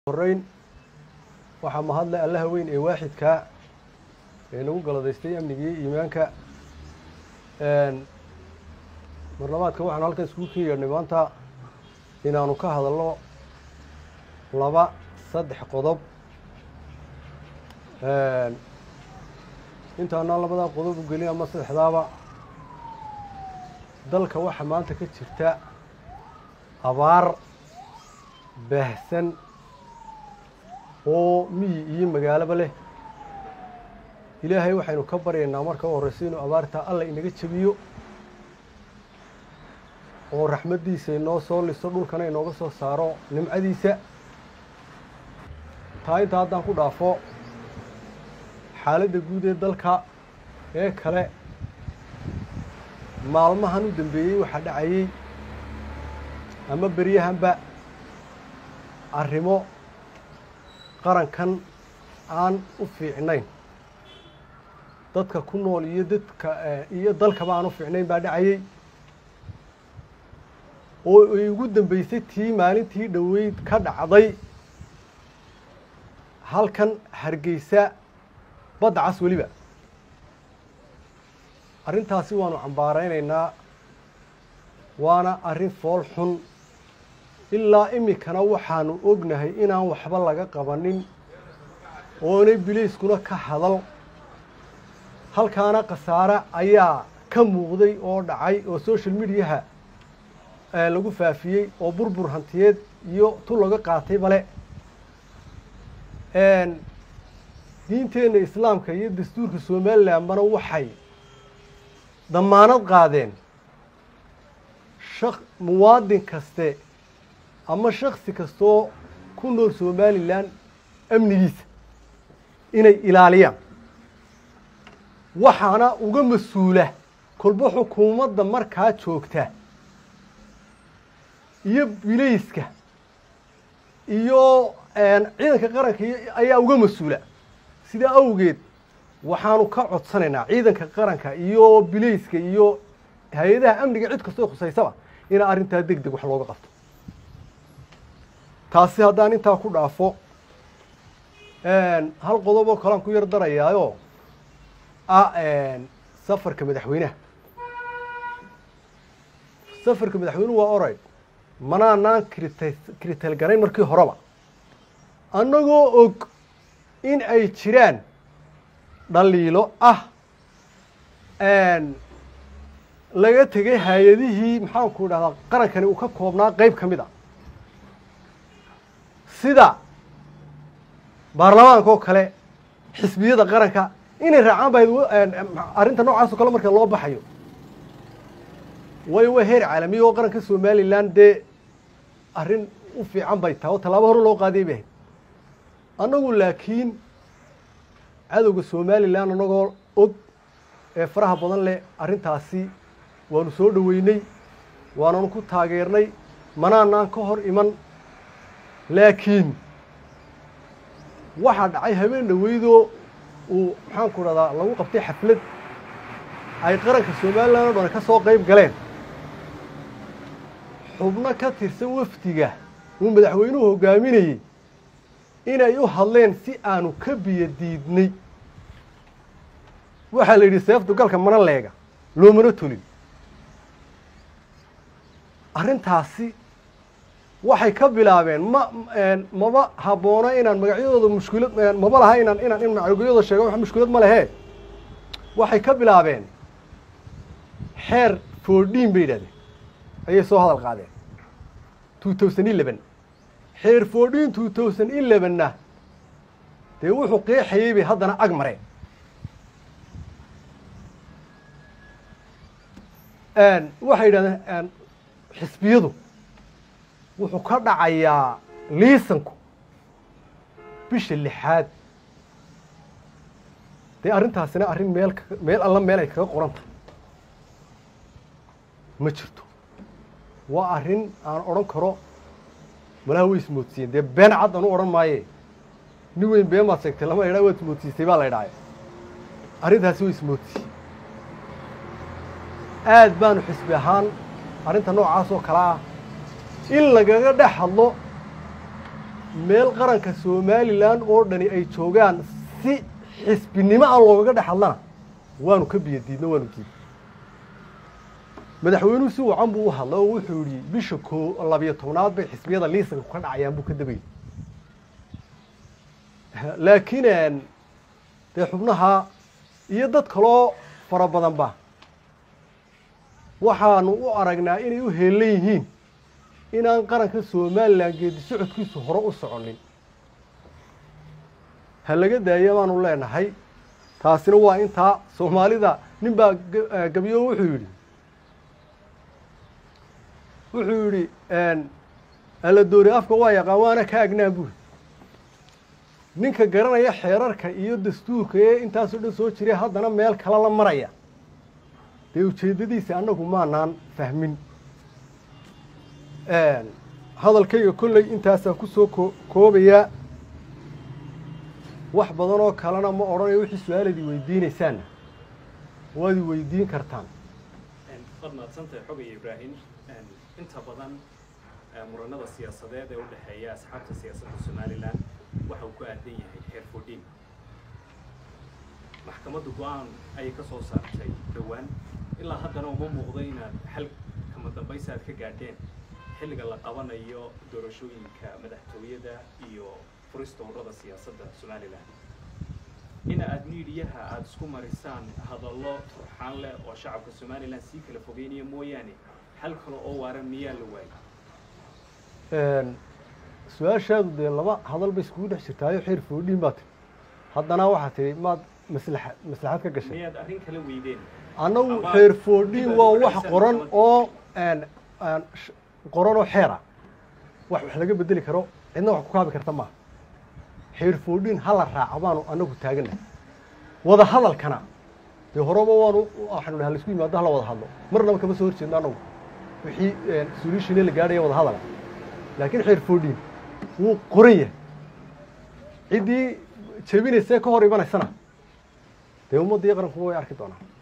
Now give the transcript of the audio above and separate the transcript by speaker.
Speaker 1: horeyn waxaa mahadle allaha weyn ee waaxidkaa ee nagu galadaystay amnigii iimaanka marlabaadka waxaanu halkan iskugu ken yeedhnay maanta inaanu ka hadalno laba saddex qodob intaanaan labadaa qodob u gelin ama saddexdaaba dalka waxaa maanta ka jirta abaar baahsan oo miyi iyo magaalaba leh ilaahay waxaynu ka baryaynaa marka u horreysa inuu abaartaa alla inaga jebiyo oo raxmaddiisa inoo soo liso dhulkana inooga soo saaro nimcadiisa taa intaa haddaan ku dhaafo xaaladda guud ee dalka ee kale maalmahan u dambeeyey waxaa dhacayey ama beryahanba arrimo qarankan aan u fiicnayn dadka ku nool iyo dadka iyo dalkaba aan u fiicnayn baa dhacayey oo ay ugu dambeysay tii maalintii dhoweyd ka dhacday halkan hargeysa badda cas weliba arrintaasi waanu cambaaraynaynaa waana arrin fool xun ilaa iminkana waxaanu ognahay inaan waxba laga qabanin oonay bilayskuna ka hadal halkaana khasaare ayaa ka muuqday oo dhacay oo social mediaha lagu faafiyey oo burbur hantiyeed iyo tu laga qaatay bale diinteenna islaamka iyo dastuurka somalilandbana waxay damaanad qaadeen shak muwaadin kaste ama shaksi kastoo ku nool somalilan amnigiisa inay ilaaliyaan waxaana uga mas-uula kolba xukuumadda markaa joogta iyo bilayska iyo ciidanka qaranka ayaa uga mas-uula sidaa awgeed waxaanu ka codsanaynaa ciidanka qaranka iyo bilayska iyo hay-adaha amniga cid kastoo khusaysaba inaa arrintaa deg deg wax looga qabto taasi haddaan intaa ku dhaafo hal qodob oo kalean ku yar darayaayo ah safarka madaxweynaha safarka madaxweynuhu waa oray manaanaan krita kritalgarayn markii horeba annagoo og in ay jiraan dhaliilo ah laga tegay hay-adihii maxaanku dhahdaa qarankani uu ka koobnaa qeyb ka mid a sida baarlamaanka oo kale xisbiyada qaranka inay raacaan ba arrinta noocaas oo kale marka loo baxayo waayo waa heer caalamiya oo qaranka somalilan dee arrin u fiican bay tahay oo tallaabo hore loo qaadiyay bay ahayd annagu laakiin cadowga somalilan annagoo og ee faraha badan leh arrintaasi waanu soo dhoweynay waananu ku taageernay manaanaan ka hor iman laakiin waxaa dhacay habeen dhoweydoo uu maxaanku dhahdaa lagu qabtay xaflad ay qaranka somalilan o dhan ka soo qayb galeen xubno ka tirsan wafdiga uu madaxweynuhu hogaaminayey inay u hadleen si aanu ka biyo diidnay waxaa la yidhi seeftu galka mana leega loomana tolin arrintaasi waxay ka bilaabeen ma maba habboona inaan magacyadooda mushkilad maba laha inaan inaan in magacyadooda sheego wax mushkilad ma lehe waxay ka bilaabeen xeer fourdiin bay yidhahdeen ayay soo hadal qaadeen two thousand eleven xeer fourdiin two thousand elevenna dee wuxuu qeexayey bay haddana ag mareen waxay yidhahdeen xisbiyadu wuxuu ka dhacayaa liisanku bisha lixaad dee arrintaasina arrin meel meel alla meel ay kaga qoran tahay ma jirto waa arrin aan odhan karo malaha way ismoodsiiyeen dee been cad anu odhan maaye nin weyn been baad sheegtay lama idhaa waad ismoodsiisay baa la idhaaye arrintaasi way ismoodsiiyey aad baanu xisbi ahaan arrinta noocaas oo kale ah in lagaga dhex hadlo meel qaranka somalilan oo dhani ay joogaan si xisbinimo ah loogaga dhex hadlana waanu ka biyo diidno waanu diid madaxweynuhu si wacan buu u hadlay oo wuxuu yidhi bisha koo labiyo tobnaad bay xisbiyada liisanka ka dhacayaan buu ka dabayay laakiin dee xubnaha iyo dad kaloo fara badanba waxaanu u aragnaa inay u heelan yihiin inaan qaranka somalilan geedi socodkiisu hore u soconin ha laga daaya baanu leenahay taasina waa intaa soomaalida nin baa gabiyo wuxuu yidhi wuxuu yidhi alla doori afka waa yaqaan waana ka agnaan buuri ninka garanaya xeerarka iyo dastuurka ee intaasoo dhan soo jiray haddana meel kale la maraya dee ujeeddadiisa annagu maanaan fahmin hadalkayga kolley intaasaan kusoo ko koobayaa wax badan oo kalena ma odhanayo wixii su-aalaad i weydiinaysaanna waad i weydiin kartaan
Speaker 2: waad mahadsantahay xogaya ibraahim inta badan muranada siyaasadeed ee u dhexeeya asxaabta siyaasadda somalilan waxa uu ku aadan yahay xeer fodhin maxkamadda go-aan ayay ka soo saartay dhowaan ilaa haddana uma muuqdo inaad xal kama dambaysa aad ka gaadheen xilliga la qabanayo doorashooyinka madaxtooyada iyo furista ururada siyaasadda somalilan in aad miidiyaha aada isku marisaan hadallo turxaan leh oo shacabka somalilan sii kala fogeynaya mooyaane xal kale oo waaran miyaa la waayay
Speaker 1: su-aashaadu dee laba hadal bay iskugu dhex jirtaayo xeer foodhiin baa tiri haddana waxaa tihi maad maslaxa maslaxad ka gashay
Speaker 2: miyaad arrin kala weydeen
Speaker 1: annagu
Speaker 2: Ama-
Speaker 1: xeer foodhiin waa wax
Speaker 2: Ama-
Speaker 1: qoran oo qoran oo xeera wax wax laga bedeli karo cidna wax ku kaabi karta maaha xeer foodhiin ha la raaco baanu annagu taagannahay wada hadalkana dee horeba waanu waxaanu dhaha laisku yimaado hala wada hadlo marnaba kama soo horjeedno annagu wixii solution la gaadhaya wada hadala laakiin xeer foodhiin wuu qoran yahay ciddii jebinaysa ka hor imanaysana dee ummadda iyo qarankuba way arki doonaa